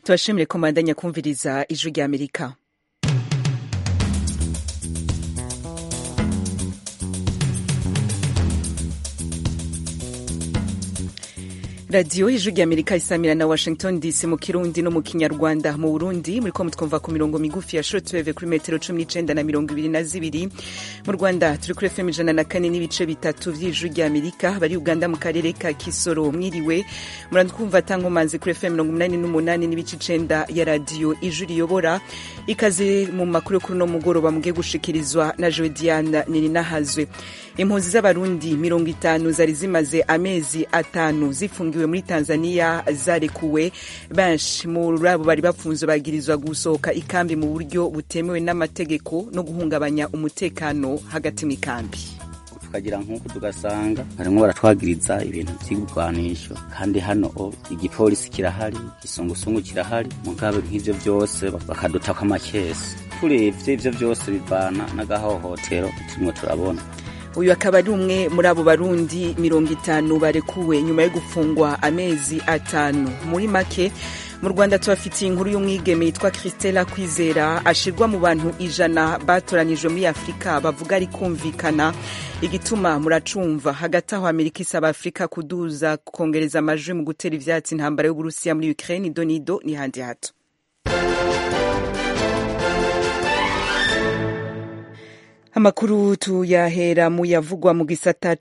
tubashimire ko mubandanya kumviriza ijwi rya amerika radiyo ijwi rya amerika isamira na washington dc mu kirundi no mu kinyarwanda mu burundi muriko mutwumva ku mirongo migufi ya shortwave kuri metero cumi n'icenda na mirongo ibiri na zibiri mu rwanda turi kuri fm ijana na kane n'ibice bitatu vy'ijwi rya amerika bari uganda mu karere ka kisoro mwiriwe muratwumva tankomanzi kuri fm mirongo umunani n'umunani n'ibice icenda ya radiyo ijwi riyobora ikaze mu makuru kuri uno mugoroba mugiye gushikirizwa na jodiana nininahazwe impunzi z'abarundi mirongo itanu zari zimaze amezi atanu zifungiwe muri tanzania zarekuwe benshi muri abo bari bafunzwe bagirizwa gusohoka ikambi mu buryo butemewe n'amategeko no guhungabanya umutekano hagati mu ikambi tukagira nk'uko tugasanga harimwo baratwagiriza ibintu vy'ibigwanisho kandi hano igipolisi kirahari igisungusungu kirahari mugabe nk'ivyo vyose bakadutako amakesi turavye ivyo vyose bivana n'agahohotero turimwo turabona uyu akaba ari umwe muri abo barundi mirongo itanu barekuwe nyuma yo gufungwa amezi atanu muri make mu rwanda tubafitiye inkuru y'umwigeme yitwa christela kwizera ashirwa mu bantu ijana batoranijwe muri afurika bavuga ari kumvikana igituma muracumva hagati aho amerika isaba afurika kuduza kongereza amajwi mu gutera ivyatsi intambara y'uburusiya muri ukraine idonido ni handi hato amakuru tuyahera mu yavugwa mu gisata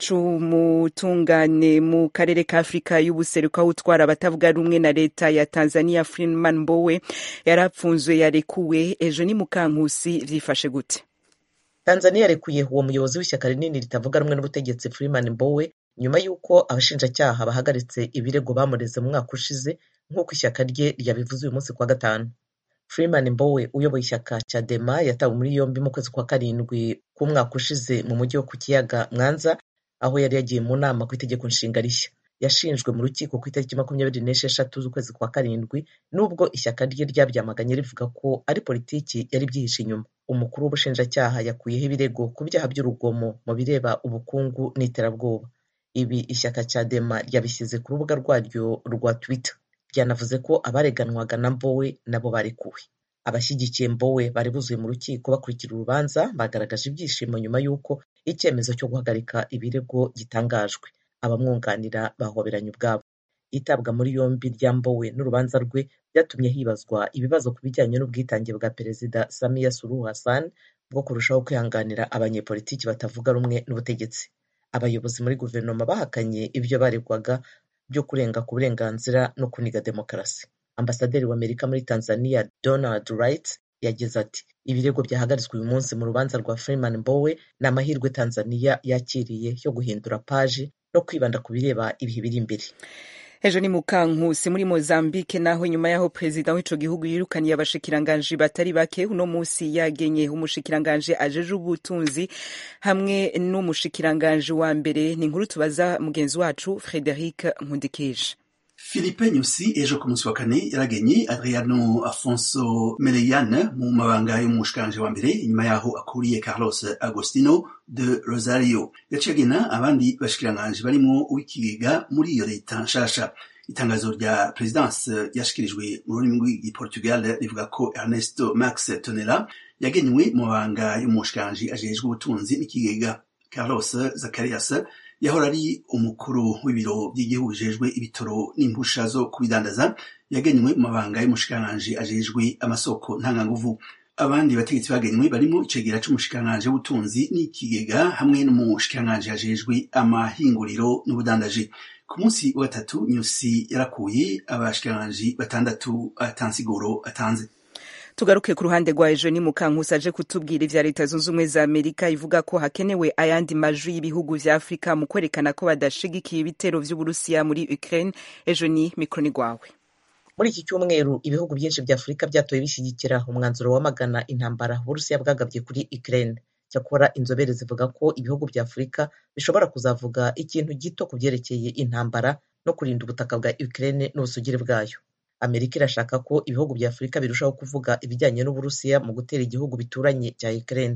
c'umutungane mu karere ka afurika y'ubuseruko aho utwara abatavuga rumwe na leta ya tanzania freeman mbowe yarapfunzwe yarekuwe ejo ni mukankusi vyifashe gute tanzania yarekuye uwo muyobozi w'ishyaka rinini ritavuga rumwe n'ubutegetsi freeman mbowe nyuma y'uko abashinjacyaha bahagaritse ibirego bamureze mu mwaka ushize nk'uko ishyaka rye ryabivuze uyu munsi kwa gatanu Freeman Mbowe uyoboye ishyaka Chadema yatawe muri yombi mu kwezi kwa karindwi k'umwaka ushize mu mujyi wo ku kiyaga Mwanza aho yari yagiye mu nama ku itegeko nshinga rishya yashinjwe mu rukiko ku itariki makumyabiri n'esheshatu z'ukwezi kwa karindwi nubwo ishyaka rye ryabyamaganye rivuga ko ari politiki yari byihishe inyuma umukuru w'ubushinjacyaha yakuyeho ibirego ku byaha by'urugomo mu bireba ubukungu n'iterabwoba ibi ishyaka Chadema ryabishyize ku rubuga rwaryo rwa Twitter byanavuze ko abareganwaga na Mbowe nabo barekuwe abashyigikiye Mbowe bari buzuye mu rukiko bakurikira urubanza bagaragaje ibyishimo nyuma y'uko icyemezo cyo guhagarika ibirego gitangajwe abamwunganira bahoberanye ubwabo itabwa muri yombi rya Mbowe n'urubanza rwe byatumye hibazwa ibibazo ku bijyanye n'ubwitange bwa perezida Samia Suluhu Hassan bwo kurushaho kwihanganira abanyepolitiki batavuga rumwe n'ubutegetsi abayobozi muri guverinoma bahakanye ibyo baregwaga byo kurenga ku burenganzira no kuniga demokarasi ambasaderi w'amerika muri tanzania donald wright yagize ati ibirego byahagaritswe uyu munsi mu rubanza rwa freeman mbowe ni amahirwe tanzania yakiriye yo guhindura paji no kwibanda ku bireba ibihe biri imbere ejo ni mukankusi muri mozambique naho nyuma y'aho perezida w'ico gihugu yirukaniye abashikiranganji batari bake uno musi yagenye umushikiranganji ajeje ubutunzi hamwe n'umushikiranganji wa mbere ni inkuru tubaza mugenzi wacu frederic nkundikije Philippe Nyusi ejo ku munsi wa kane yaragenye Adriano Afonso Meleyane mu mabanga y'umushikanje wa mbere inyuma yaho akuriye Carlos Agostino de Rosario yaciye agena abandi bashikiranganje barimo uw'ikigega muri iyo leta nshasha itangazo rya presidence yashikirijwe mu rurimi rw'igiportugal rivuga ko Ernesto Max Tonela yagenywe mu mabanga y'umushikanje ajejwe ubutunzi n'ikigega Carlos Zacarias yahora ari umukuru w'ibiro by'igihugu bijejwe ibitoro n'impusha zo kubidandaza yagenywe mu mabanga y'umushikiranganji ajejwe amasoko ntanganguvu abandi bategetsi bagenywe barimo icegera c'umushikiranganji w'ubutunzi n'ikigega hamwe n'umushikiranganji ajejwe amahinguriro n'ubudandaji ku munsi wa gatatu nyusi yarakuye abashikiranganji batandatu atansiguro atanze tugaruke ku ruhande rwa ejo ni mukankusi aje kutubwira ivya leta zunze ubumwe za amerika ivuga ko hakenewe ayandi majwi y'ibihugu vya afurika mu kwerekana ko badashigikiye ibitero vy'uburusiya muri ukraine ejo ni mikroni rwawe muri iki cyumweru ibihugu byinshi vya afurika byatoye bishyigikira umwanzuro wamagana intambara uburusiya bwagabye kuri ukraine cyakora inzobere zivuga ko ibihugu vya afurika bishobora kuzavuga ikintu gito ku vyerekeye intambara no kurinda ubutaka bwa ukraine n'ubusugire bwayo amerika irashaka ko ibihugu bya afurika birushaho kuvuga ibijyanye n'uburusiya mu gutera igihugu bituranye cya ukraine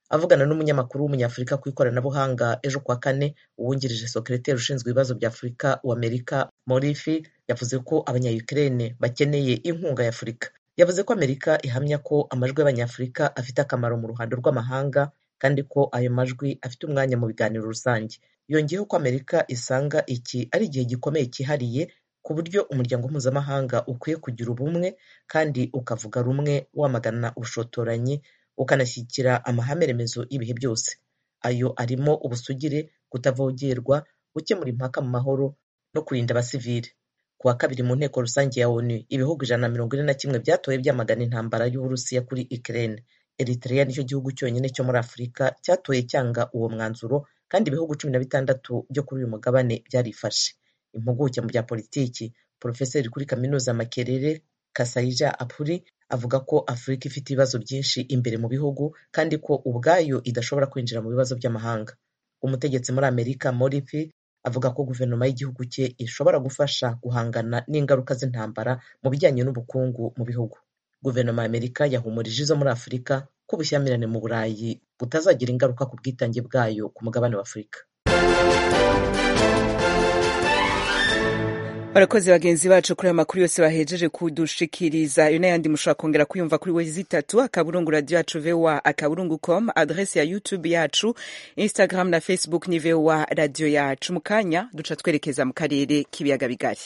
avugana n'umunyamakuru w'umunyafurika ku ikoranabuhanga ejo kuwa kane uwungirije sokereteri ushinzwe ibibazo bya afurika w'amerika morifi yavuze ko abanyayukrene bakeneye inkunga ya afurika yavuze ko amerika ihamya ko amajwi y'abanyafurika afite akamaro mu ruhando rw'amahanga kandi ko ayo majwi afite umwanya mu biganiro rusange yongeyeho ko amerika isanga iki ari igihe gikomeye cyihariye ku buryo umuryango mpuzamahanga ukwiye kugira ubumwe kandi ukavuga rumwe wamagana ubushotoranyi ukanashyigikira amahame remezo y'ibihe byose ayo arimo ubusugire kutavogerwa gukemura impaka mu mahoro no kurinda abasivile ku wa kabiri mu nteko rusange ya onu ibihugu ijana na mirongo ine na kimwe byatoye byamagana intambara y'uburusiya kuri ukraine eritrea nicyo gihugu cyonyine cyo muri afurika cyatoye cyanga uwo mwanzuro kandi ibihugu cumi na bitandatu byo kuri uyu mugabane byarifashe impuguke mu bya politiki porofeseri kuri kaminuza makerere kasayija apuri avuga ko afurika ifite ibibazo byinshi imbere mu bihugu kandi ko ubwayo idashobora kwinjira mu bibazo by'amahanga umutegetsi muri amerika moripi avuga ko guverinoma y'igihugu cye ishobora gufasha guhangana n'ingaruka z'intambara mu bijyanye n'ubukungu mu bihugu guverinoma ya amerika yahumurije izo muri afurika ko ubushyamirane mu burayi butazagira ingaruka ku bwitange bwayo ku mugabane wa afurika barakoze bagenzi bacu kuri aya makuru yose bahejeje kudushikiriza ayo n'ayandi mushobora kongera kuyumva kuri wezi itatu akaburungu radiyo yacu voa akaburungu com adresi ya youtube yacu instagram na facebook ni voa radiyo yacu mu kanya duca twerekeza mu karere k'ibiyaga bigari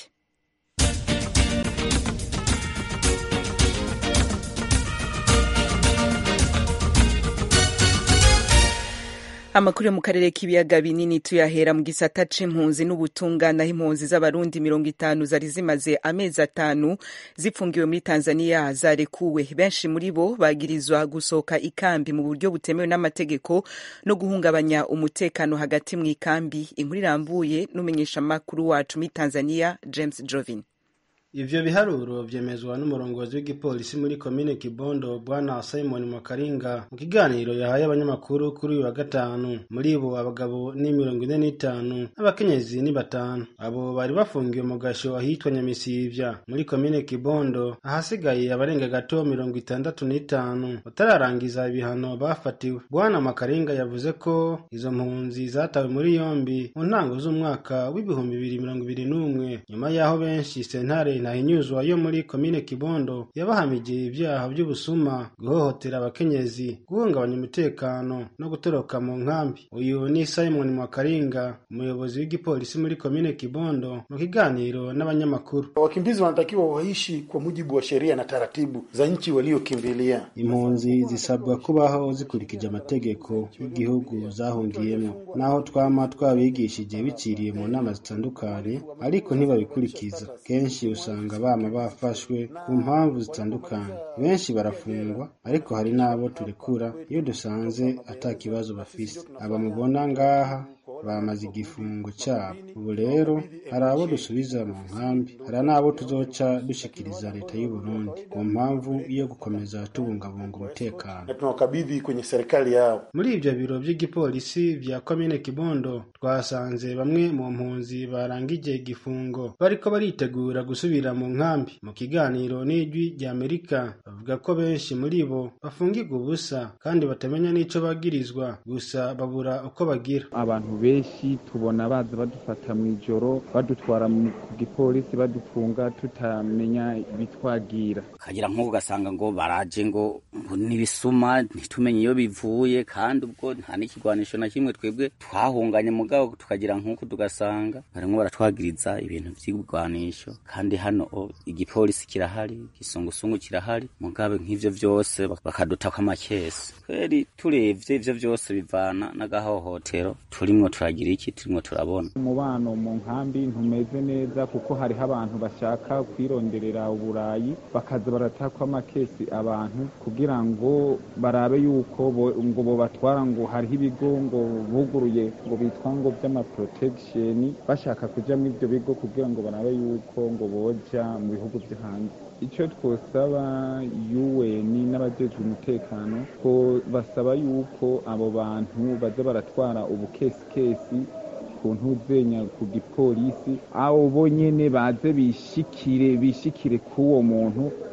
amakuru yo mu karere k'ibiyaga binini tuyahera mu gisata c'impunzi n'ubutungane aho impunzi z'abarundi mirongo itanu zari zimaze amezi atanu zipfungiwe muri tanzania zarekuwe benshi muri bo bagirizwa gusohoka ikambi mu buryo butemewe n'amategeko no guhungabanya umutekano hagati mu ikambi inkuru irambuye n'umumenyeshamakuru wacu muri tanzania james jovin ivyo biharuro vyemezwa n'umurongozi w'igipolisi muri komine kibondo bwana simon mwakaringa mu kiganiro yahaye abanyamakuru kuri uyu wa gatanu muri bo abagabo ni mirongo ine n'itanu n'abakenyezi ni batanu abo bari bafungiwe mu gasho ahitwa nyamisivya muri komine kibondo ahasigaye abarenga gato mirongo itandatu n'itanu batararangiza ibihano bafatiwe bwana mwakaringa yavuze ko izo mpunzi zatawe muri yombi mu ntango z'umwaka w'ibihumbi bibiri mirongo ibiri n'umwe nyuma y'aho benshi sentare ntahinyuzwa yo muri komine kibondo yabahamije ibyaha by'ubusuma guhohotera abakenyezi guhungabanya umutekano no gutoroka mu nkambi uyu ni simon mwakaringa umuyobozi w'igipolisi muri komine kibondo mu kiganiro n'abanyamakuru wakimbizi wanatakiwa waishi kwa mujibu wa sheria na taratibu za nchi waliokimbilia impunzi zisabwa kubaho zikurikije amategeko y'igihugu zahungiyemo naho twama twabigishije biciriye mu nama zitandukanye ariko ntibabikurikiza kenshi usanga bama bafashwe ku mpamvu zitandukanye benshi barafungwa ariko hari n'abo turekura iyo dusanze ata kibazo bafise aba mubona ngaha bamaze igifungo cyabo ubu rero hari abo dusubiza mu nkambi hari n'abo tuzoca dushikiriza leta y'u Burundi ku mpamvu yo gukomeza tubungabunga umutekano na tunawakabidhi kwenye serikali yao muri ibyo biro by'igipolisi vya komine kibondo twasanze bamwe mu mpunzi barangije igifungo bariko baritegura gusubira mu nkambi mu kiganiro n'ijwi rya amerika bavuga ko benshi muri bo bafungirwa ubusa kandi batamenya n'ico bagirizwa gusa babura uko bagira abantu benshi tubona baza badufata mu ijoro badutwara ku gipolisi badufunga tutamenya ibitwagira kagira nk'ubu ugasanga ngo baraje ngo ngo n'ibisuma ntitumenye iyo bivuye kandi ubwo nta n'ikigwanisho na kimwe twebwe twahunganye mugabo tukagira nk'uko tugasanga barimwo baratwagiriza ibintu vy'ibigwanisho kandi hano o, igipolisi kirahari igisungusungu kirahari mugabe nk'ivyo vyose bakadutako amakesi kweri turavye ivyo vyose bivana n'agahohotero turimwo turagira iki turimwo turabona umubano mu nkambi ntumeze neza kuko hariho abantu bashaka kwironderera uburayi bakaza baratakwa amakesi abantu kugira ngo barabe yuko bo, ngo bobatwara ngo hariho ibigo ngo buguruye ngo bitwa ngo vy'amaprotection bashaka kuja muri ivyo bigo kugira ngo barabe yuko ngo boja mu bihugu vyo hanze icyo twosaba UN n'abajejwe umutekano ko basaba yuko abo bantu baza baratwara ubukesikesi ku ntuzenya ku gipolisi abo bonyene baze bishikire bishikire k'uwo muntu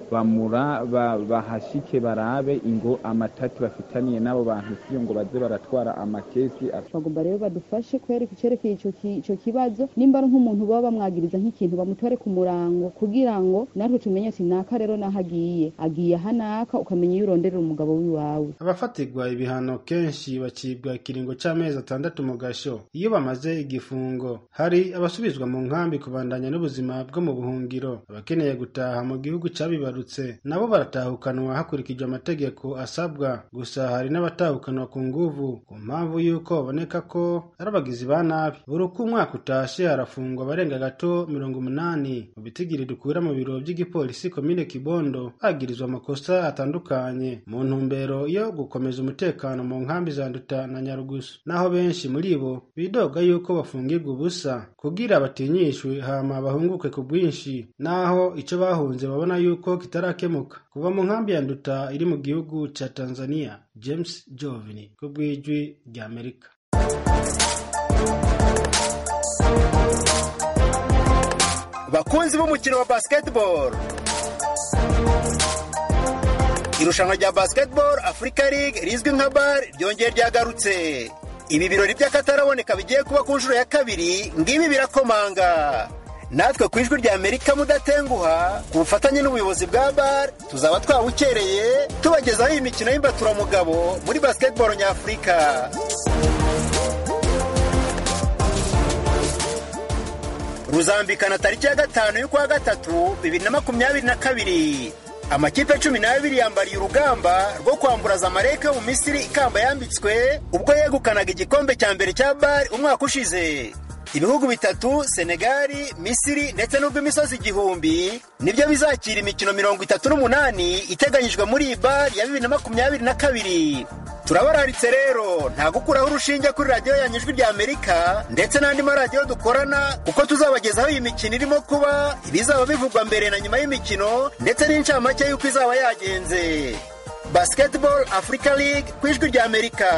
bamura ba- bahashike barabe ingo amatati bafitaniye n'abo bantu siyo ngo baze baratwara amakesi bagomba rero badufashe kwereka icyerekeye ico ki- ico kibazo nimba ari nk'umuntu baba bamwagiriza nk'ikintu bamutore ku murango kugira ngo natwe tumenye ati naka rero naho agiye agiye aha naka ukamenya iyo uronderera umugabo w'iwawe abafatirwa ibihano kenshi bacibwa ikiringo c'amezi atandatu mu gasho iyo bamaze igifungo hari abasubizwa mu nkambi kubandanya n'ubuzima bwo mu buhungiro abakeneye gutaha mu gihugu cabibarutse nabo baratahukanwa hakurikijwe amategeko asabwa gusa hari n'abatahukanwa ku nguvu ku mpamvu y'uko baboneka ko ari abagizi ba nabi buri uko umwaka utashe harafungwa abarenga gato mirongo umunani mu bitigiri dukura mu biro by'igipolisi komine kibondo bagirizwa amakosa atandukanye mu ntumbero yo gukomeza umutekano mu nkambi za nduta na nyarugusu naho benshi muri bo bidoga yuko bafungirwa ubusa kugira batinyishwe hama bahunguke ku bwinshi naho ico bahunze babona yuko kitarakemuka kuva mu nkambi ya nduta iri mu gihugu ca tanzania james jovini ku bw'ijwi rya amerika bakunzi b'umukino wa basketball irushanwa rya basketball africa league rizwi nka bar ryongeye ryagarutse ibi birori by'akataraboneka bigiye kuba ku nshuro ya kabiri ngibi birakomanga natwe ku ijwi rya amerika mudatenguha ku bufatanye n'ubuyobozi bwa bar tuzaba twawukereye tubagezaho iyi mikino y'imbaturamugabo muri basketball nyafurika ruzambikana tariki ya gatanu y'ukwa gatatu bibiri na makumyabiri na kabiri amakipe cumi n'abiri yambariye urugamba rwo kwambura zamalek yo mu misiri ikamba yambitswe ubwo yegukanaga igikombe cya mbere cya bari umwaka ushize ibihugu bitatu senegali misiri ndetse n'ubw'imisozi igihumbi nibyo bizakira imikino mirongo itatu n'umunani iteganyijwe muri iyi bari ya bibiri na makumyabiri na kabiri turabararitse rero nta gukuraho urushinge kuri radiyo yanyu ijwi rya amerika ndetse n'andi maradiyo dukorana kuko tuzabagezaho iyi mikino irimo kuba ibizaba bivugwa mbere na nyuma y'imikino ndetse n'incamake y'uko izaba yagenze basketball africa league ku ijwi rya amerika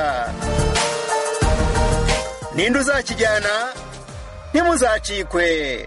ninde uzakijyana ntimuzacikwe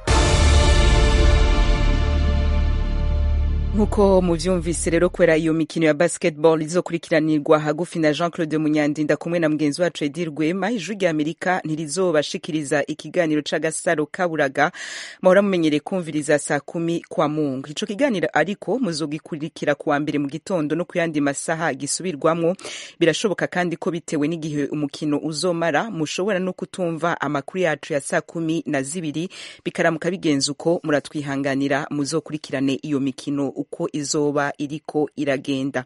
nk'uko muvyumvise rero kubera iyo mikino ya basketball izokurikiranirwa hagufi na jean claude munyandinda kumwe na mugenzi wacu edi rwema ijwi rya amerika ntirizobashikiriza ikiganiro c'agasaro kaburaga mahora mumenyereye kumviriza saa kumi kwa mungu ico kiganiro ariko muzogikurikira kuwa mbere mu gitondo no ku yandi masaha gisubirwamwo birashoboka kandi ko bitewe n'igihe umukino uzomara mushobora no kutumva amakuru yacu ya saa kumi na zibiri bikaramuka bigenza uko muratwihanganira muzokurikirane iyo mikino uko izoba iriko iragenda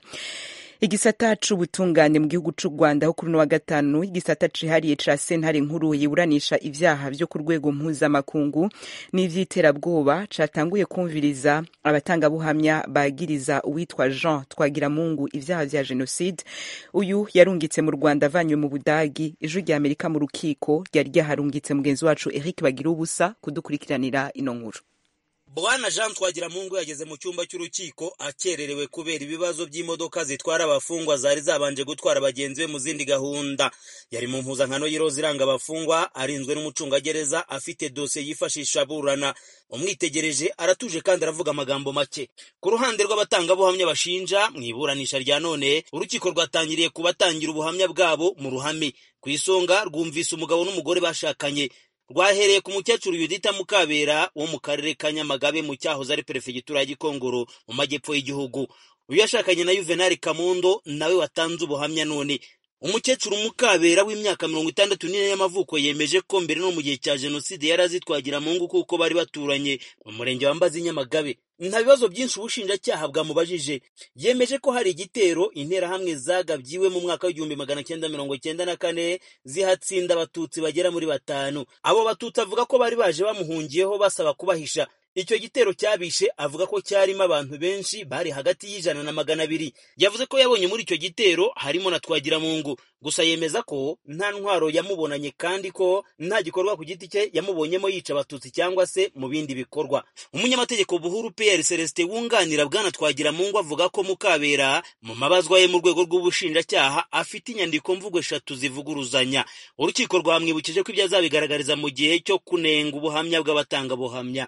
igisata c'ubutungane mu gihugu c'u rwanda ho kuri uno wa gatanu igisata cihariye ca sentare nkuru yiburanisha ivyaha vyo ku rwego mpuzamakungu n'ivy'iterabwoba catanguye kumviriza abatangabuhamya bagiriza uwitwa jean twagiramungu ivyaha vya jenoside uyu yarungitse mu rwanda avanywe mu budagi ijwi rya amerika mu rukiko ryari ryaharungitse mugenzi wacu eric bagira ubusa kudukurikiranira ino nkuru bwana jean twagiramungu yageze mu cyumba cy'urukiko akererewe kubera ibibazo by'imodoka zitwara abafungwa zari zabanje gutwara bagenzi be mu zindi gahunda yari mu mpuzankano y'iroza iranga abafungwa arinzwe n'umucungagereza afite dosiye yifashisha aburana umwitegereje aratuje kandi aravuga amagambo make ku ruhande rw'abatangabuhamya bashinja mu iburanisha rya none urukiko rwatangiriye ku batangira ubuhamya bwabo mu ruhame ku isonga rwumvise umugabo n'umugore bashakanye rwahereye ku mukecuru yudita mukabera wo mu karere ka nyamagabe mu cyahoze ari perefegitura ya gikongoro mu majyepfo y'igihugu uyu yashakanye na yuvenali kamundo nawe watanze ubuhamya none umukecuru mukabera w'imyaka mirongo itandatu n'ine y'amavuko yemeje ko mbere no mu gihe cya jenoside yari azitwagira mu ngo kuko bari baturanye mu murenge wa mbazi nyamagabe nta bibazo byinshi ubushinjacyaha bwamubajije yemeje ko hari igitero interahamwe zagabyiwe mu mwaka w'igihumbi magana cyenda mirongo cyenda na kane zihatsinda abatutsi bagera muri batanu abo batutsi avuga ko bari baje bamuhungiyeho basaba kubahisha icyo gitero cyabishe avuga ko cyarimo abantu benshi bari hagati y'ijana na magana abiri yavuze ko yabonye muri icyo gitero harimo na twagiramungu gusa yemeza ko nta ntwaro yamubonanye kandi ko nta gikorwa ku giti cye yamubonyemo yica abatutsi cyangwa se mu bindi bikorwa umunyamategeko buhuru pr celestin wunganira bwana twagiramungu avuga ko mukabera mu mabazwa ye mu rwego rw'ubushinjacyaha afite inyandiko mvugo eshatu zivuguruzanya urukiko rwamwibukije ko ibyo azabigaragariza mu gihe cyo kunenga ubuhamya bw'abatangabuhamya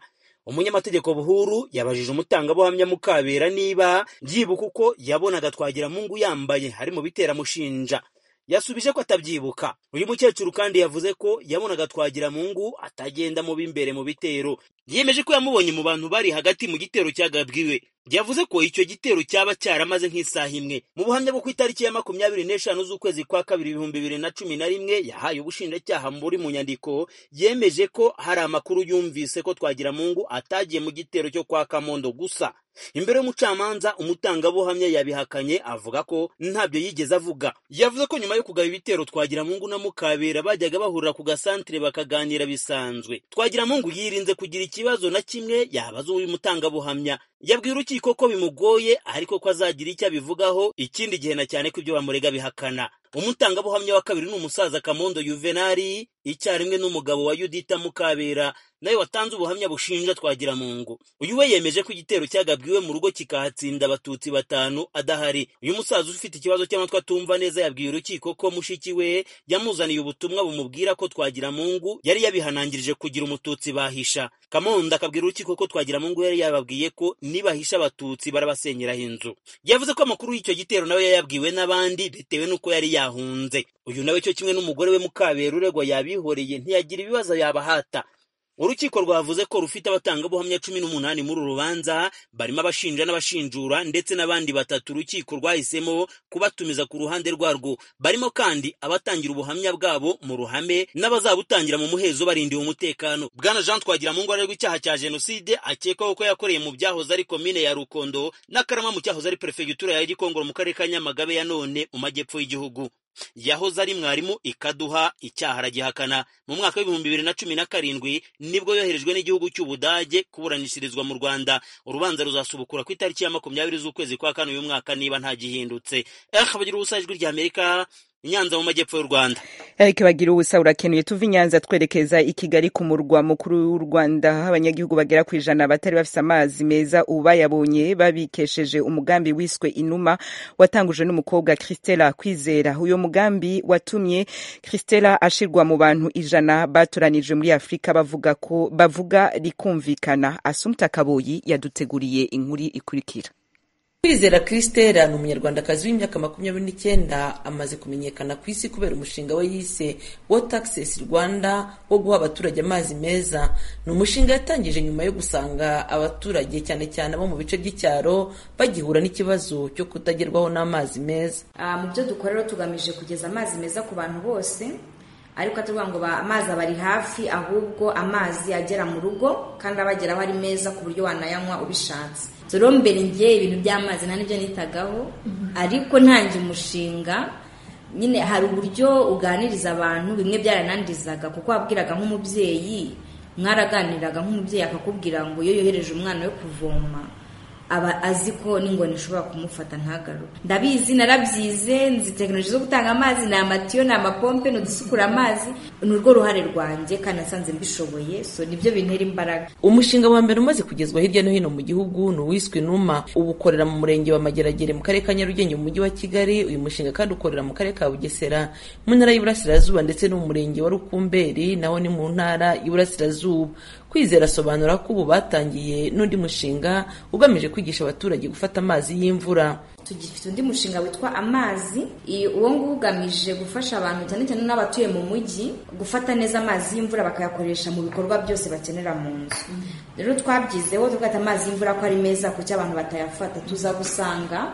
umunyamategeko buhuru yabajije umutangabuhamya mukabera niba byibuka uko yabonaga twagiramungu yambaye hari mu biteramushinja yasubije ko atabyibuka uyu mukecuru kandi yavuze ko yabonaga twagiramungu atagenda mu b'imbere mu bitero yemeje ko yamubonye mu bantu bari hagati mu gitero cyagabwiwe yavuze ko icyo gitero cyaba cyaramaze nk'isaha imwe mu buhamya bwo ku itariki ya makumyabiri n'eshanu z'ukwezi kwa kabiri ibihumbi bibiri na cumi na rimwe yahaye ubushinjacyaha muri mu nyandiko yemeje ko hari amakuru yumvise ko twagiramungu atagiye mu gitero cyo kwa kamondo gusa imbere y'umucamanza umutangabuhamya yabihakanye avuga ko ntabyo yigeze avuga yavuze ko nyuma yo kugaba ibitero twagiramungu na mukabera bajyaga bahurira ku gasantere bakaganira bisanzwe twagiramungu yirinze kugira ikibazo na kimwe yabaza uyu mutangabuhamya yabwiye urukiko ko bimugoye ariko ko azagira icyo abivugaho ikindi gihe na cyane ko ibyo bamurega bihakana umutangabuhamya wa kabiri ni umusaza kamondo yuvenali icyarimwe n'umugabo wa yudita mukabera nawe watanze ubuhamya bushinja twagiramungu uyu we yemeje ko igitero cyagabwiwe mu rugo kikahatsinda abatutsi batanu adahari uyu musaza ufite ikibazo cy'amatwi atumva neza yabwiye urukiko ko mushiki we yamuzaniye ubutumwa bumubwira ko twagiramungu yari yabihanangirije kugira umututsi bahisha kamondo akabwira urukiko ko twagiramungu yari yababwiye ko nibahisha abatutsi barabasenyeraho inzu yavuze ko amakuru y'icyo gitero nawe yayabwiwe n'abandi bitewe n'uko yari yahunze uyu nawe cyo kimwe n'umugore we mukabera uregwa yabihoreye ntiyagira ibibazo yabahata urukiko rwavuze ko rufite abatangabuhamya cumi n'umunani muri uru rubanza barimo abashinja n'abashinjura ndetse n'abandi batatu urukiko rwahisemo kubatumiza ku ruhande rwarwo barimo kandi abatangira ubuhamya bwabo mu ruhame n'abazabutangira mu muhezo barindiwe umutekano bwana jean twagiramungu arerwa icyaha cya jenoside akekwaho ko yakoreye mu byahoze ari komine ya rukondo n'akarama mu cyahoze ari perefegitura ya gikongoro mu karere ka nyamagabe ya none mu majyepfo y'igihugu yahoze ari mwarimu ikaduha icyaha aragihakana mu mwaka w'ibihumbi bibiri na cumi na karindwi nibwo yoherejwe n'igihugu cy'ubudage kuburanishirizwa mu rwanda urubanza ruzasubukura ku itariki ya makumyabiri z'ukwezi kwa kane uyu mwaka niba ntagihindutse eh bagira ubusa ijwi rya amerika Nyanza mu majyepfo y'u Rwanda. Eric bagira ubusa urakenuye tuva i Nyanza twerekeza i Kigali ku murwa mukuru w'u Rwanda aho abanyagihugu bagera ku ijana batari bafise amazi meza ubu bayabonye babikesheje umugambi wiswe Inuma watangujwe n'umukobwa Christella Kwizera. Uyo mugambi watumye Christella ashirwa mu bantu ijana batoranijwe muri Afrika bavuga ko bavuga rikumvikana. Asumta Kaboyi yaduteguriye inkuru ikurikira. kwizera christela ni umunyarwandakazi w'imyaka makumyabiri n'icyenda amaze kumenyekana ku isi kubera umushinga we yise water access rwanda wo guha abaturage amazi meza ni umushinga yatangije nyuma yo gusanga abaturage cyane cyane abo mu bice by'icyaro bagihura n'ikibazo cyo kutagerwaho n'amazi meza mu byo dukora rero tugamije kugeza amazi meza ku bantu bose ariko atavuga ngo amazi aba ari hafi ahubwo amazi agera mu rugo kandi abageraho ari meza ku buryo wanayanywa ubishatse rero mbere ngiye ibintu by'amazi nta n'ibyo nitagaho ariko ntangiye umushinga nyine hari uburyo uganiriza abantu bimwe byaranandizaga kuko wabwiraga nk'umubyeyi mwaraganiraga nk'umubyeyi akakubwira ngo iyo yohereje umwana we kuvoma aba azi ko n'ingoni ishobora kumufata ntagaruke ndabizi narabyize nzi tekinoloji zo gutanga amazi ni amatiyo ni amapompe ni udusukura amazi ni urwo ruhare rwanjye kandi nasanze mbishoboye so nibyo bintera imbaraga umushinga wa mbere umaze kugezwa hirya no hino mu gihugu ni uwiswe numa ubu ukorera mu murenge wa mageragere mu karere ka nyarugenge mu mujyi wa kigali uyu mushinga kandi ukorera mu karere ka bugesera mu ntara y'iburasirazuba ndetse no mu murenge wa rukumberi naho ni mu ntara y'iburasirazuba kwizera asobanura ko ubu batangiye n'undi mushinga ugamije kwigisha abaturage gufata amazi y'imvura tugifite undi mushinga witwa amazi uwo nguwo ugamije gufasha abantu cyane cyane n'abatuye mu mujyi gufata neza amazi y'imvura bakayakoresha mu bikorwa byose bakenera mu nzu rero twabyizeho tugata amazi y'imvura ko ari meza kuko abantu batayafata tuza gusanga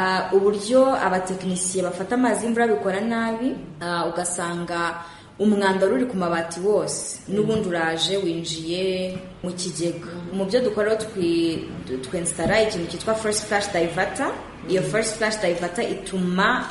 uburyo abatekinisiye bafata amazi y'imvura bikora nabi ugasanga umwanda wari uri ku mabati wose n'ubundi uraje winjiye mu kigega mu byo dukora twensitara ikintu cyitwa first flash divata iyo first flash divata ituma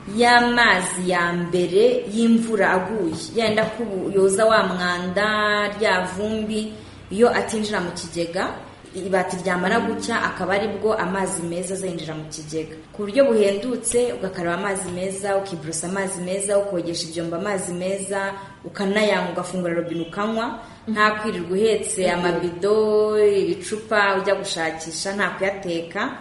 y'amazi ya mbere y'imvura aguye yenda yoza wa mwanda rya vumbi iyo atinjira mu kigega ibati ryamara gucya akaba ari bwo amazi meza azinjira mu kigega ku buryo buhendutse ugakaraba amazi meza ukiborosa amazi meza ukogesha ibyombo amazi meza ukanayanywa ugafungura robine ukanywa nta kwirirwa uhetse amabido ibicupa ujya gushakisha nta kuyateka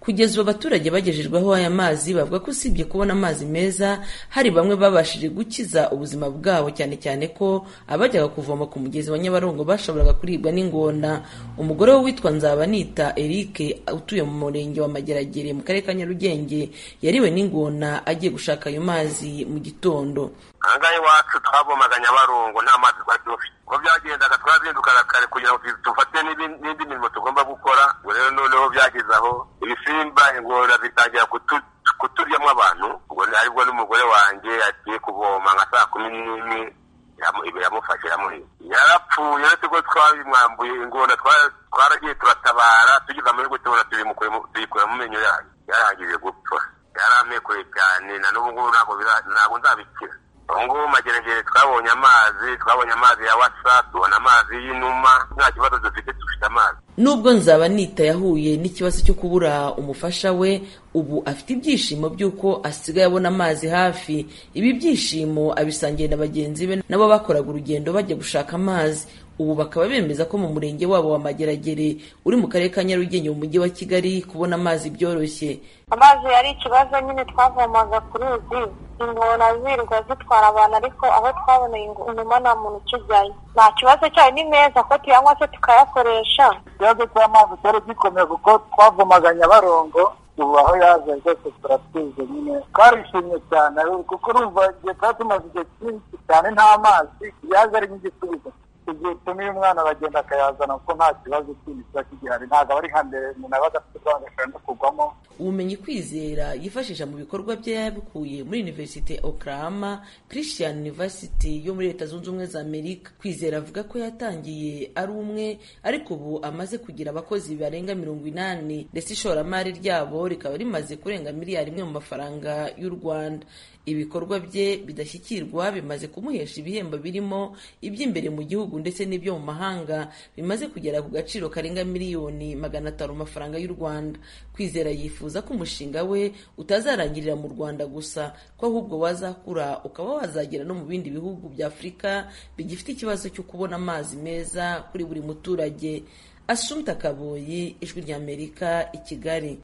kugeza ubu abaturage bagejejweho aya mazi bavuga ko usibye kubona amazi meza hari bamwe babashije gukiza ubuzima bwabo cyane cyane ko abajyaga kuvoma ku mugezi wa nyabarongo bashoboraga kuribwa n'ingona umugore we witwa nzabanita eric utuye mu murenge wa mageragere mu karere ka nyarugenge yariwe n'ingona agiye gushaka ayo mazi mu gitondo ahangaha iwacu twavomaga nyabarongo nta mazi twari dufite uko byagendaga twazindukaga kare kugira ngo dufate n'indi mirimo tugomba gukora ubwo rero noneho byageze aho ibisimba ingona zitangira kuturyamo abantu ubwo aribwo n'umugore wanjye agiye kuvoma nka saa kumi n'imwe iramufashe iramuhira yarapfuye uretse ko twabimwambuye ingona twaragiye turatabara tugize amahirwe tubona tuyikura mu menyo yayo yarangije gupfa yaramekuye cyane na n'ubu ngubu ntabwo nzabikira ubu ngubu mageragere twabonye amazi twabonye amazi ya wasa tubona amazi y'inuma nta kibazo dufite dufite amazi nubwo nzaba nita yahuye n'ikibazo cyo kubura umufasha we ubu afite ibyishimo by'uko asigaye abona amazi hafi ibi byishimo abisangiye na bagenzi be nabo bakoraga urugendo bajya gushaka amazi ubu bakaba bemeza ko mu murenge wabo wa mageragere uri mu karere ka nyarugenge mu mujyi wa kigali kubona amazi byoroshye amazi yari ikibazo nyine twavomaga ku ruzi ingona zirirwa zitwara abantu ariko aho twaboneye inyuma nta muntu ukijyayo nta kibazo cyayo ni meza ko tuyanywa se tukayakoresha ikibazo cy'amazi cyari gikomeye kuko twavomaga nyabarongo ubu aho yaje rwose turatwize nyine twarishimye cyane kuko urumva igihe twari tumaze igihe cyinshi cyane nta mazi yaje ari nk'igisubizo igihe utumiye umwana aragenda akayazana kuko nta kibazo kindi kiba kigihari ntabwo aba ari nka mbere umuntu aba adafite urwanda ashobora no kugwamo ubumenyi kwizera yifashisha mu bikorwa bye yabukuye muri universite oklahoma christian university yo muri leta zunze ubumwe za amerika kwizera avuga ko yatangiye ari umwe ariko ubu amaze kugira abakozi barenga mirongo inani ndetse ishoramari ryabo rikaba rimaze kurenga miliyari imwe mu mafaranga y'u rwanda ibikorwa bye bidashyikirwa bimaze kumuhesha ibihembo birimo iby'imbere mu gihugu ndetse n'ibyo mu mahanga bimaze kugera ku gaciro karenga miliyoni magana atanu mu mafaranga y'u rwanda kwizera yifuza ko umushinga we utazarangirira mu rwanda gusa ko ahubwo wazakura ukaba wazagera no mu bindi bihugu bya afurika bigifite ikibazo cyo kubona amazi meza kuri buri muturage asumta kaboyi ijwi ry'amerika i kigali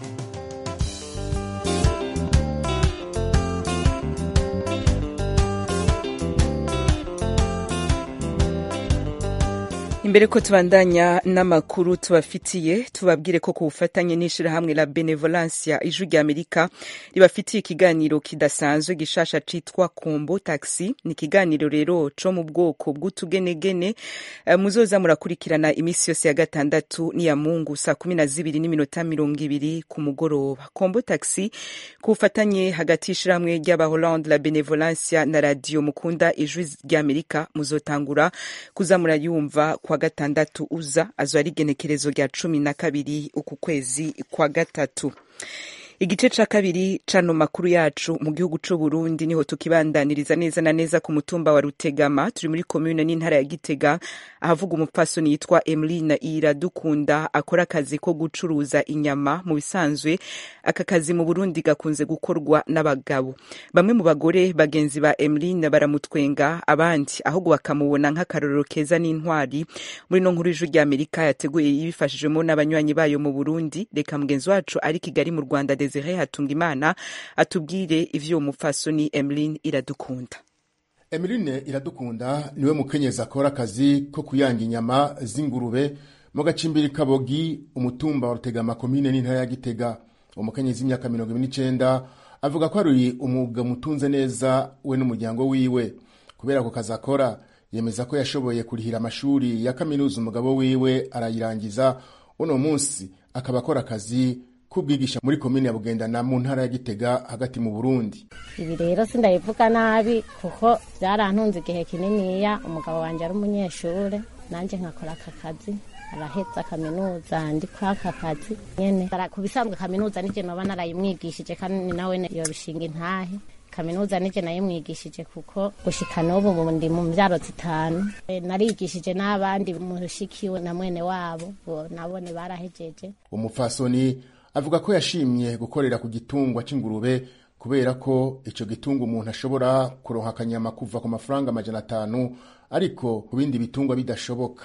imbere ko tubandanya n'amakuru tubafitiye tubabwire ko ku bufatanye n'ishirahamwe la benevolencia ijwi rya amerika ribafitiye ikiganiro kidasanzwe gishasha citwa kombo taxi ni ikiganiro rero co mu bwoko bw'utugenegene uh, muzoza murakurikirana imisi yose ya gatandatu n'iya mungu saa kumi na zibiri n'iminota mirongo ibiri ku mugoroba kombo taxi ku bufatanye hagati y'ishirahamwe ry'abaholande la benevolencia na radio mukunda ijwi rya amerika muzotangura kuza murayumva kwa gatandatu uza azo ari igenekerezo rya cumi na kabiri uku kwezi kwa gatatu igice ca kabiri cano makuru yacu mu gihugu c'u Burundi niho tukibandaniriza neza na neza ku mutumba wa Rutegama turi muri komune n'intara ya Gitega ahavuga umupfasoni yitwa Emeline Iradukunda akora akazi ko gucuruza inyama mu bisanzwe aka kazi mu Burundi gakunze gukorwa n'abagabo bamwe mu bagore bagenzi ba Emeline baramutwenga abandi ahubwo bakamubona nk'akarorero keza n'intwari muri no nkuru y'ijwi rya Amerika yateguye yibifashijwemo n'abanywanyi bayo mu Burundi reka mugenzi wacu ari Kigali mu Rwanda Desire Hatungimana atubwire ivyo umupfasoni Emeline Iradukunda Emeline Iradukunda niwe mukenyezi akora akazi ko kuyanga inyama z'ingurube mu gacimbiri Kabogi umutumba wa Rutegama komine n'intara ya Gitega umukenyezi w'imyaka mirongo ibiri n'icenda avuga ko ari umwuga mutunze neza we n'umuryango wiwe kubera ako kazi akora yemeza ko yashoboye kurihira amashuri ya kaminuza umugabo wiwe arayirangiza uno munsi akaba akora akazi kubwigisha muri komine ya Bugendana mu ntara ya Gitega hagati mu Burundi. Ibi rero sindabivuga nabi kuko byarantunze igihe kininiya umugabo wanjye ari umunyeshure nanjye nkakora aka kazi araheza kaminuza ndi kuri aka kazi nyene ku bisanzwe kaminuza nije noba narayimwigishije kandi nawe yobishinga intahe kaminuza nije nayimwigishije kuko gushika n'ubu ndi mu mbyaro zitanu narigishije n'abandi mushikiwe na mwene wabo nabone barahejeje umupfasoni avuga ko yashimye gukorera ku gitungwa c'ingurube kubera ko ico gitungwa umuntu ashobora kuronka akanyama kuva ku mafaranga amajana atanu ariko ku bindi bitungwa bidashoboka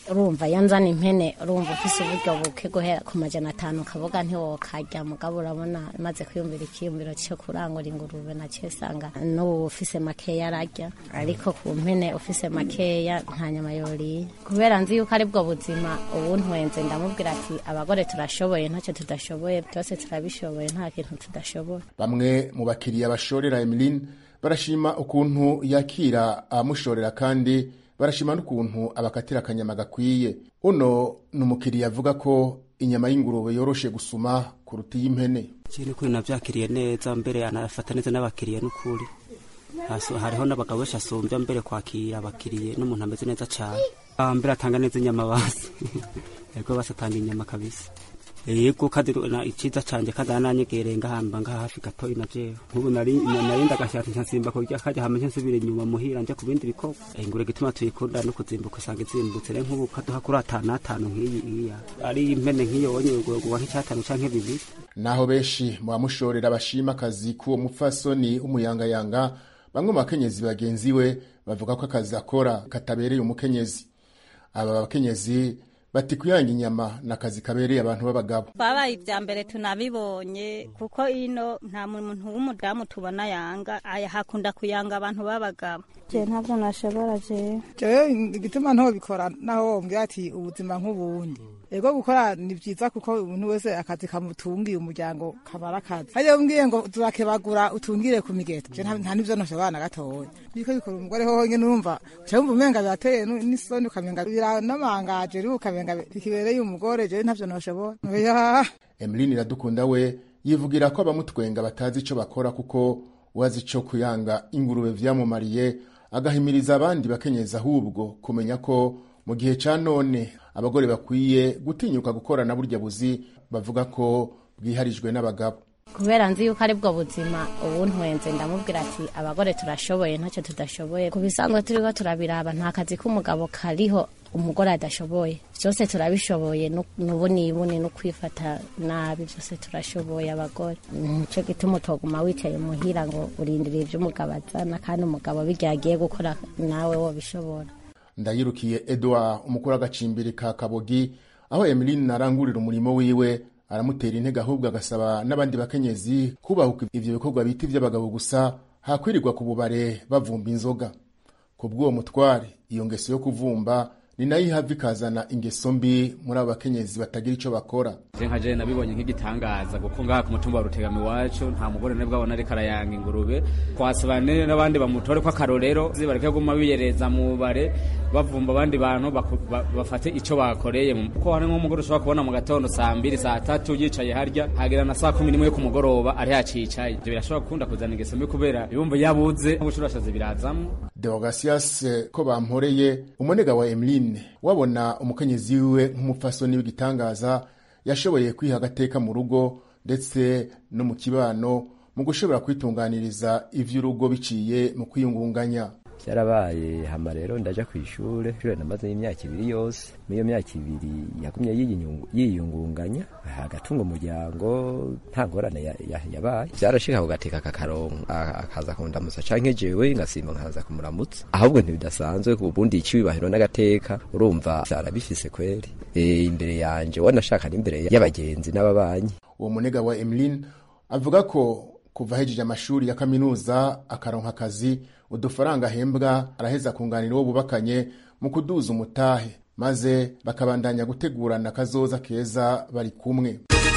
urumva iyo nzana impene urumva ufise uburyo buke guhera ku majana atanu ukavuga ntiwokarya mugabo urabona maze kwiyumvira ikiyumviro cyo kurangura ingurube nacyo usanga n'ubu ufise makeya ararya ariko ku mpene ufise makeya nta nyama yoriye kubera nzi yuko ari bwo buzima ubu ntwenze ndamubwira ati abagore turashoboye ntacyo tudashoboye byose turabishoboye nta kintu tudashoboye bamwe mu bakiriya bashorera Emeline barashima ukuntu yakira abamushorera kandi barashima n'ukuntu abakatira akanyama gakwiye uno ni umukiriya avuga ko inyama y'ingurube yoroshe gusuma kuruta iy'impene ikindi kuri navyakiriye neza mbere anafata neza n'abakiriya n'ukuri Haso- hariho n'abagabo benshi asumbya mbere kwakira abakiriye n'umuntu ameze neza cane Ah, mbere atanga neza inyama basi yego basi atanga inyama kabisa yego kandi na- iciza canje kandi arananyegereye ngahamba ngaha hafi gatoyi na jewe nk'ubu nari nari ndagashati nkasimba kurya kajya hama nsubira inyuma muhira nje ku bindi bikorwa Eh, ingure gituma tuyikunda no kuzimbuka usanga izimbutse rero nk'ubu kaduha kuri atanu atanu nk'iyi iya ari impene nk'iyo wonye ugwa nk'icyatanu canke bibiri naho benshi mu bamushorera bashima akazi k'uwo mupfasoni w'umuyangayanga bamwe mu bakenyezi bagenzi we bavuga ko akazi akora katabereye umukenyezi aba bakenyezi bati kuyanga inyama ni akazi kabereye abantu b'abagabo twabaye ibya mbere tunabibonye kuko ino nta muntu w'umudamu tubona yanga aya hakunda kuyanga abantu b'abagabo je ntabwo nashobora jewe jewe igituma ntobikora naho wombwira ati ubuzima nk'ubundi ego gukora ni byiza kuko umuntu wese akazi kamutungiye umuryango kabara akazi hariyo mbwiye ngo turakebagura utungire ku migeto je nta nta n'ivyo ntoshobora na gatoya biriko bikora umugore hoho nyene urumva uca wumva umenga birateye nu- n'isoni ukamenga biranamangaje rero ukamenga bikibereye umugore jewe ntavyo ntoshobora oya emeline iradukunda we yivugira ko abamutwenga batazi ico bakora kuko uwazi ico kuyanga ingurube vyamumariye agahimiriza abandi bakenyezi ahubwo kumenya ko mu gihe ca none abagore bakwiye gutinyuka gukorana burya buzi bavuga ko bwiharijwe n'abagabo kubera nzi yuko ari bwo buzima ubu ntwenze ndamubwira ati abagore turashoboye ntacyo tudashoboye ku bisanzwe turiho turabiraba nta kazi k'umugabo kariho umugore adashoboye byose turabishoboye nu- nubu nibune no kwifata nabi byose turashoboye abagore nicyo gituma utoguma wicaye muhira ngo urindiriye ibyo umugabo azana kandi umugabo bijya agiye gukora nawe wobishobora ndayirukiye edouard umukuru w'agacimbiri ka kabogi aho emeline arangurira umurimo wiwe aramutera intege ahubwo agasaba n'abandi bakenyezi kubahuka ivyo bikorwa bita ivy'abagabo gusa hakwirirwa ku bubare bavumba inzoga ku bw'uwo mutware iyo ngeso yo kuvumba ni nayo ihava ikazana ingeso mbi muri abo bakenyezi batagira ico bakora je nka je nabibonye nk'igitangaza kuko ngaha ku mutumba wa rutegama iwacu nta mugore ne bwabona ariko arayanga ingurube twasaba ne n'abandi bamutore ko akarorero zibareke guma biyereza mu bare bavumba abandi bantu baku- ba- bafate ico bakoreye mu- kuko hari nk'umugore ushobora kubona mu gatondo saa mbiri saa tatu yicaye harya hagera na saa kumi n'imwe yo ku mugoroba ari hacicaye ivyo birashobora gukunda kuzana ingeso mbi kubera ibumva yabuze nk'ubushurashazi birazamwo deogasias ko bamporeye umunega wa emeline wabona umukenyezi wiwe nk'umupfasoni w'igitangaza yashoboye kwiha agateka mu rugo ndetse no mu kibano mu gushobora kwitunganiriza ivy'urugo biciye mu kwiyungunganya byarabaye hama rero ndaja ku ishure ishure namaze imyaka ibiri yose muri iyo myaka ibiri yagumye yiyungu- yiyungunganya agatunga umuryango nta ngorane ya- ya- yabaye byarashika kugateka kakaronka akaza kundamutsa canke jewe ngasimba nkaza kumuramutsa ahubwo ntibidasanzwe ubundi icibahiro n'agateka urumva vyarabifise kweri e, imbere yanje wanashaka n'imbere y'abagenzi n'ababanyi uwo munega wa emeline avuga ko kuva ahejeje amashuri ya kaminuza akaronka akazi udufaranga ahembwa araheza kunganira uwo bubakanye mu kuduza umutahe maze bakabandanya gutegurana akazoza keza bari kumwe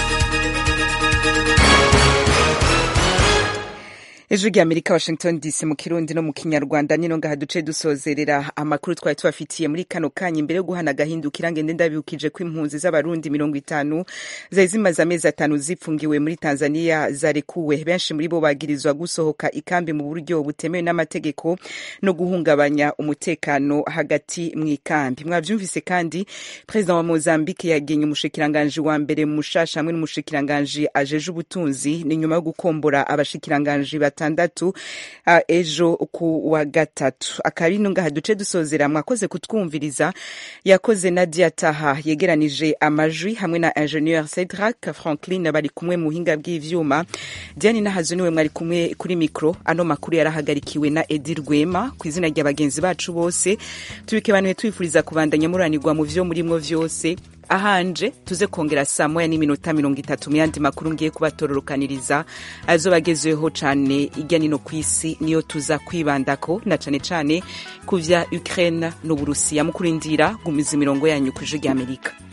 ejo ry'amerika washington dc mu kirundi no mu kinyarwanda nino ngaha duce dusozerera amakuru twari tubafitiye muri kano kanya imbere yo guhana agahindukira ngende ndabibukije ko impunzi z'abarundi mirongo itanu zari zimaze amezi atanu zipfungiwe muri tanzania zarekuwe benshi muri bo bagirizwa gusohoka ikambi mu buryo butemewe n'amategeko no guhungabanya umutekano hagati mu ikambi mwavyumvise kandi perezida wa mozambique yagenye umushikiranganji wa mbere mushasha hamwe n'umushikiranganji ajeje ubutunzi ni nyuma yo gukombora abashikiranganji batatu gatandatu uh, ejo ku wa gatatu akabino ngaha duce dusozera mwakoze kutwumviriza yakoze nadia taha yegeranije amajwi hamwe na ingenieur cedrak franklin bari kumwe mu buhinga bw'ivyuma diane nahazo niwe mwari kumwe kuri mikro ano makuru yarahagarikiwe na edi rwema ku izina rya bagenzi bacu bose tubikebanuye twifuriza kubandanya muranirwa mu vyo murimwo vyose ahanje tuze kongera saa moya n'iminota mirongo itatu mu yandi makuru ngiye kubatororokaniriza azoba agezweho cane irya nino ku isi niyo tuza kwibandako na cane cane ku vya ukraine n'uburusiya mu kurindira gumiza imirongo yanyu ku ijwi ry'amerika